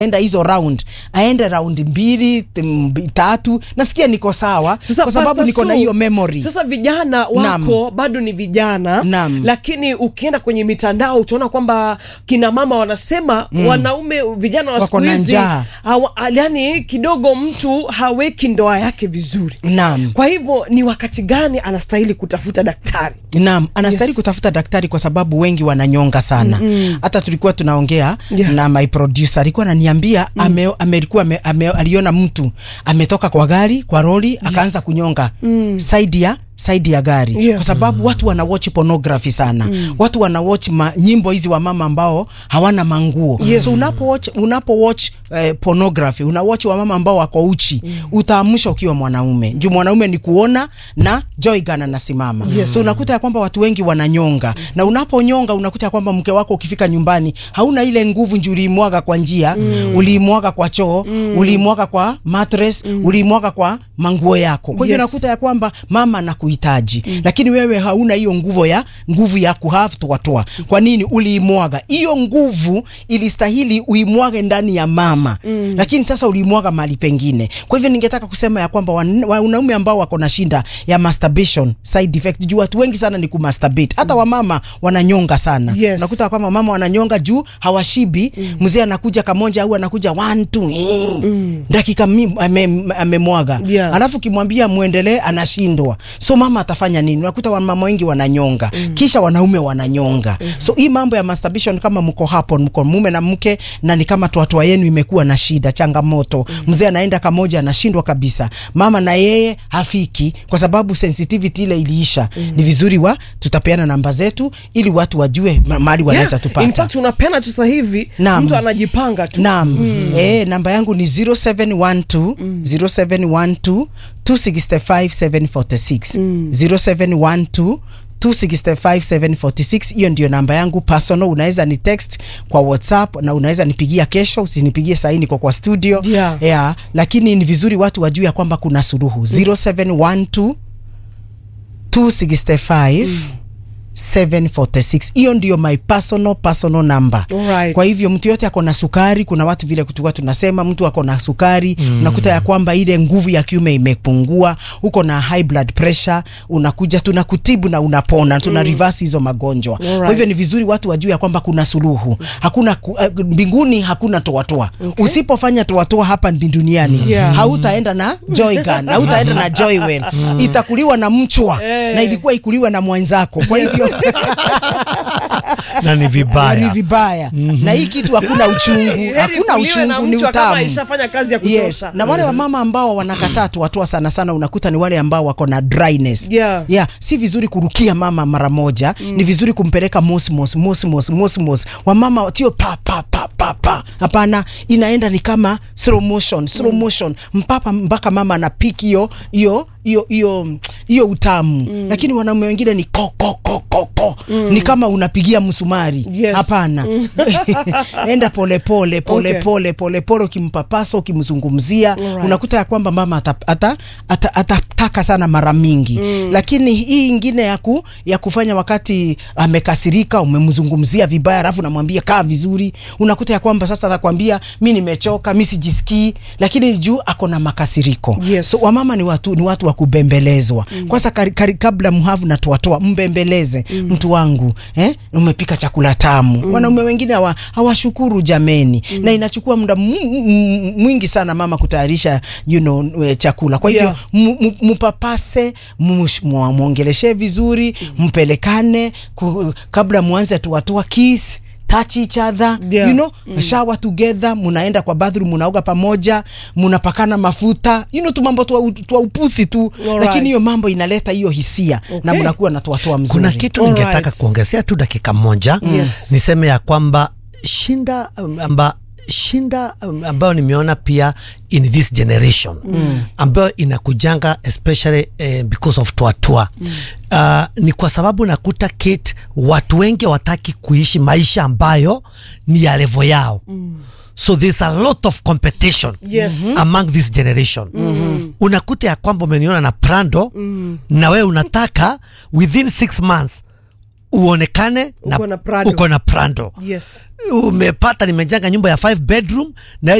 enda hizo round aende round mbili m- tatu nasikia niko sawa Sasa kwa sababu Pastor niko na Su, hiyo memory Sasa vijana wako Naam. bado ni vijana Naam. lakini ukienda kwenye mitandao utaona kwamba kina mama wanasema wanaume vijana wa Wako siku na hizi njaa. hawa- yani kidogo mtu haweki ndoa yake vizuri. Naam. Kwa hivyo ni wakati gani anastahili kutafuta daktari? Naam, anastahili Yes. kutafuta daktari kwa sababu wengi wananyonga sana. Hata tulikuwa tunaongea Yeah. na my producer alikuwa ananiambia ame, amelikuwa ame, ame, aliona mtu ametoka kwa gari kwa roli akaanza kunyonga side ya side ya gari Yeah. kwa sababu watu wana watch pornography sana. Watu wana watch ma, nyimbo hizi wa mama ambao hawana manguo. Yes. So unapo watch unapo watch eh, pornography, una watch wa mama ambao wako uchi, utaamsha ukiwa mwanaume. Juu mwanaume ni kuona na joy gun anasimama. Yes. So unakuta ya kwamba watu wengi wananyonga na unaponyonga unakuta ya kwamba mke wako ukifika nyumbani hauna ile nguvu njuu uliimwaga kwa njia uliimwaga kwa choo uliimwaga kwa mattress uliimwaga kwa manguo yako kwa hivyo Yes. unakuta ya kwamba mama anakuhitaji lakini wewe hauna hiyo nguvu ya nguvu ya kuhave toatoa kwa nini uliimwaga hiyo nguvu ilistahili uimwage ndani ya mama lakini sasa uliimwaga mahali pengine kwa hivyo ningetaka kusema ya kwamba wan- wanaume ambao wako na shinda ya masturbation side effect juu watu wengi sana ni kumasturbate hata wamama wananyonga sana Yes. unakuta kwamba mama wananyonga juu hawashibi mzee anakuja kamoja au anakuja one two eh, dakika mi- ame- amemwaga Yeah. alafu kimwambia muendelee anashindwa so mama atafanya nini unakuta wamama wengi wananyonga kisha wanaume wananyonga so hii mambo ya masturbation kama mko hapo mko mume na mke na ni kama toatoa yenu imekuwa na shida changamoto mzee anaenda kamoja anashindwa kabisa mama na yeye hafiki kwa sababu sensitivity ile iliisha ni vizuri wa tutapeana namba zetu ili watu wajue ma- mahali wanaweza Yeah. tupata In fact unapeana tu sasa hivi Naam. mtu anajipanga tu. Naam. Eh, namba yangu ni 0712 0712 265 746 0712 265746 hiyo ndio namba yangu personal. Unaweza ni text kwa WhatsApp na unaweza nipigia kesho, usinipigie saa hii niko kwa studio Yeah. yeah, lakini ni vizuri watu wajue ya kwamba kuna suluhu 0712 265 746 hiyo ndio my personal personal number Alright. kwa hivyo mtu yote ako na sukari kuna watu vile kutukua tunasema mtu ako na sukari unakuta ya kwamba ile nguvu ya kiume imepungua uko na high blood pressure unakuja tunakutibu na unapona tuna reverse hizo magonjwa kwa Alright. hivyo ni vizuri watu wajue ya kwamba kuna suluhu hakuna ku- eh, mbinguni hakuna toatoa usipofanya toatoa hapa ndi duniani Yeah. hautaenda na joy gun hautaenda na joy well itakuliwa na mchwa na ilikuwa ikuliwa na mwenzako kwa hivyo na ni ni vibaya vibaya na hii kitu hakuna uchungu Heri hakuna kuliwe na uchungu ni mchwa kama utamu ishafanya kazi ya Yes. kutosha. na wale wamama ambao wanakataa tuwatoa sana sana unakuta ni wale ambao wako na dryness Yeah. yeah. si vizuri kurukia mama mara moja ni vizuri kumpeleka mosmos mosmos mosmos wamama sio pa pa pa pa pa hapana inaenda ni kama slow motion slow motion mpaka mpaka mama anapiki hiyo hiyo hiyo hiyo hiyo utamu lakini wanaume wengine ni ko ko ko ko ko ni kama unapigia msumari Yes. hapana enda pole pole pole Okay. pole pole pole ukimpapasa ukimzungumzia Alright. unakuta ya kwamba mama atataka ata, ata, atataka sana mara mingi lakini hii ingine ya, ku, ya kufanya wakati amekasirika umemzungumzia vibaya alafu namwambia kaa vizuri unakuta ya kwamba sasa atakwambia mi nimechoka mi sijisikii lakini juu ako na makasiriko Yes. so wamama ni watu, ni watu wa kubembelezwa kwanza kari, kari, kabla mhavu na toatoa mbembeleze mtu wangu eh? umepika chakula tamu wanaume wengine hawa- hawashukuru jameni na inachukua muda mu- mu- mwingi sana mama kutayarisha you know, eh, chakula kwa hivyo Yeah. mu- mu- mupapase mush- mu- mwongeleshe vizuri mpelekane ku, kabla mwanze tuwatoa kiss touch each other Yeah. you know shower together munaenda kwa bathroom munaoga pamoja munapakana mafuta you know tumambo twa, twa upusi tu Alright. lakini hiyo mambo inaleta hiyo hisia na Okay. munakuwa na toatoa mzuri kuna kitu Alright. ningetaka kuongezea tu dakika moja Yes. niseme ya kwamba shinda um, amba shinda um, ambayo nimeona pia in this generation mm. ambayo inakujanga especially eh, because of tuatua mm. uh, ni kwa sababu nakuta Kate, watu wengi wataki kuishi maisha ambayo ni ya levo yao mm. so there's a lot of competition Yes. among this generation mm-hmm. unakuta ya kwamba umeniona na prando mm. na wewe unataka within six months uonekane Uko na Prado. uko na prando yes umepata nimejenga nyumba ya 5 bedroom na